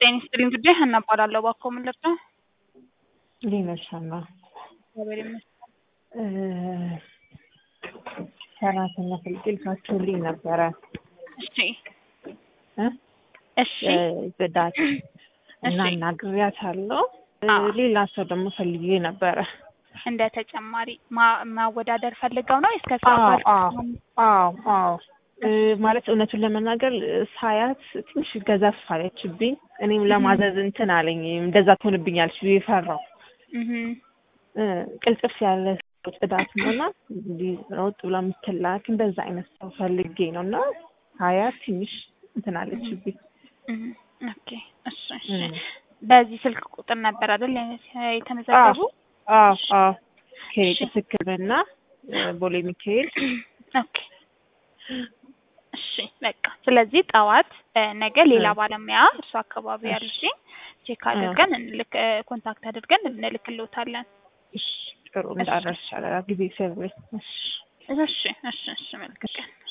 ጤና ይስጥልኝ ጉዳይ ሀና እባላለሁ። እባክዎ ምን ልርዳ? እንዴት ነሽ ሀና? እግዚአብሔር ይመስገን። ሰራተኛ ፈልጌልሻችሁልኝ ነበረ እሺ እ እሺ ጽዳት እና እሺ። አናግሬያታለሁ። አዎ። ሌላ ሰው ደግሞ ፈልጌ ነበረ። እንደ ተጨማሪ ማ- ማወዳደር ፈልገው ነው እስከ አዎ ሰዓት አዎ አዎ አዎ እ ማለት እውነቱን ለመናገር ሳያት ትንሽ ገዘፍ አለችብኝ። እኔም ለማዘዝ እንትን አለኝ እንደዛ ትሆንብኛለች ብዬ ፈራሁ። እ ቅልጥፍ ያለ ሰው ጽዳት ሆና እንዲህ ሮጥ ብላ የምትላክ እንደዛ አይነት ሰው ፈልጌ ነው እና ሳያት ትንሽ እንትን አለችብኝ። ኦኬ እሺ እሺ። እ በዚህ ስልክ ቁጥር ነበር አይደል የተመዘገቡ? አዎ አዎ እሺ። ከቅድስት ሕክምና እ ቦሌ ሚካኤል ኦኬ እሺ በቃ ስለዚህ ጠዋት እ ነገ ሌላ እ ባለሙያ እርሱ አካባቢ እሺ ያሉሽ ቼክ እ አድርገን እንልክ እ ኮንታክት አድርገን እንልክልዎታለን። እሺ ጥሩ እሺ እንዳረሻለ ጊዜ ሰብሬ እሺ እሺ እሺ እሺ መልካም ቀን